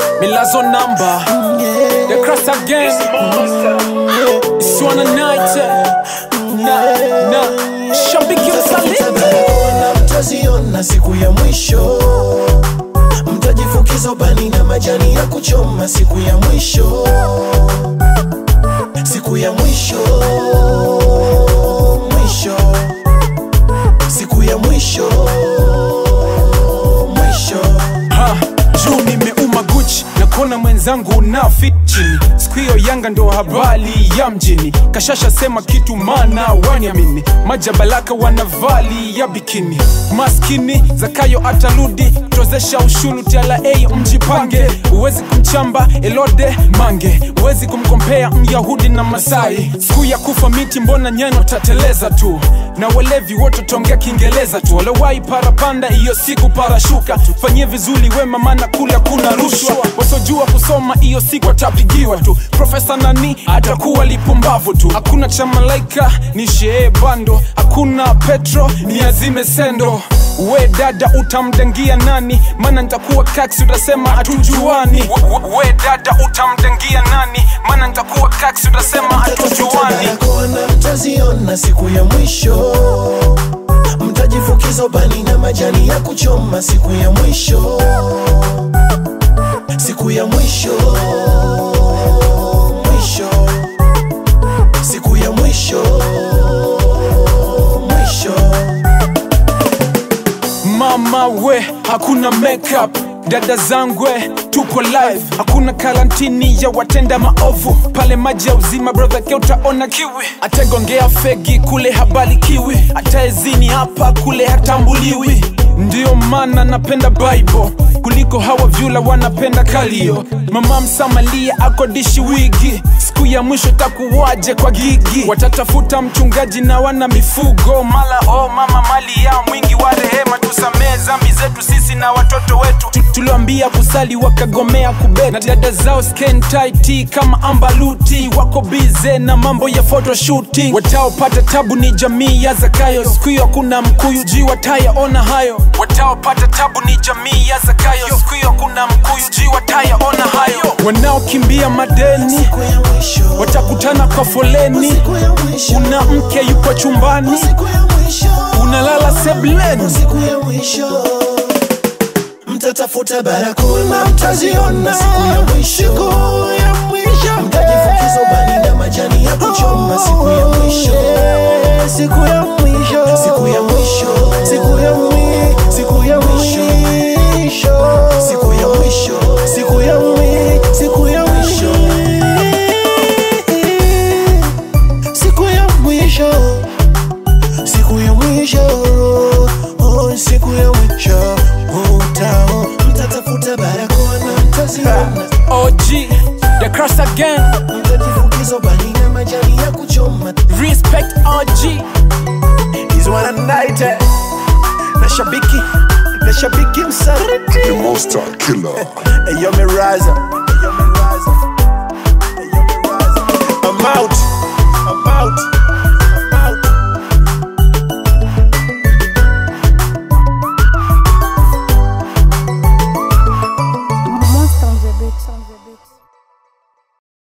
Milazo number The cross again It's one a night Na na Shabiki msaliti Barakoa mtaziona siku ya mwisho, mtajifukiza ubani na majani ya kuchoma siku ya mwisho, siku ya mwisho, mwisho, siku ya mwisho, mwisho. ha juu nimeuma guchi na kona mwenzangu na fit chini siku hiyo yanga ndo habari ya mjini kashasha sema kitu mana waniamini majabalaka wanavali ya bikini maskini zakayo atarudi tozesha ushuru tla mjipange uwezi kumchamba elode mange uwezi kumkompea myahudi na masai siku ya kufa miti mbona nyano tateleza tu na walevi wote tongea kiingereza tu walowai parapanda hiyo siku parashuka fanyie vizuri wema mana kule kuna rushwa wasojua kusoma hiyo siku watapigiwa tu profesa nani atakuwa lipumbavu tu hakuna cha malaika ni shee bando hakuna petro ni azime sendo we dada utamdengia nani mana nitakuwa kaksi utasema hatujuani we, we dada utamdengia nani mana nitakuwa kaksi utasema hatujuani Barakoa na mtaziona siku ya mwisho, mtajifukiza ubani na majani ya kuchoma siku ya mwisho, siku ya mwisho, mwisho, siku ya mwisho, mwisho. mama we hakuna makeup dada zangwe tuko live hakuna karantini ya watenda maovu pale maji ya uzima brother ke utaona kiwi atagongea fegi kule habari kiwi ataezini hapa kule hatambuliwi ndiyo maana napenda bible kuliko hawa vyula wanapenda kalio mama msamalia akodishi wigi siku ya mwisho takuwaje kwa gigi watatafuta mchungaji na wana mifugo mala oh mama mali ya mwingi wa rehema tusamee zambi zetu sisi na watoto wetu Tu- tuliwambia kusali wakagomea kubet na dada zao skin tight kama ambaluti wako bize na mambo ya photoshooting wataopata tabu ni jamii ya zakayo siku hiyo kuna mkuyu ji watayaona hayo wataopata tabu ni jamii ya zakayo siku hiyo kuna mkuyu ji watayaona hayo wanaokimbia madeni Siku ya mwisho, watakutana kwa foleni siku ya mwisho, una mke yuko chumbani siku ya mwisho, unalala sebleni siku ya mwisho mtatafuta barakoa na mtaziona siku ya mwisho mtajifukiza ubani na majani ya kuchoma siku ya mwisho siku ya mwisho siku ya mwisho siku ya mwisho siku ya mwisho siku ya mwisho siku ya mwisho siku ya mwisho siku ya mwisho siku ya mwisho oh, siku ya mwisho utao mtatafuta barakoa na mtaziona og the cross again mtajifukiza ubani na majani ya kuchoma respect og He's one a night eh. na shabiki na shabiki msaliti The monster killer. Eyo me rise up. Eyo me rise up. Eyo me rise up. I'm out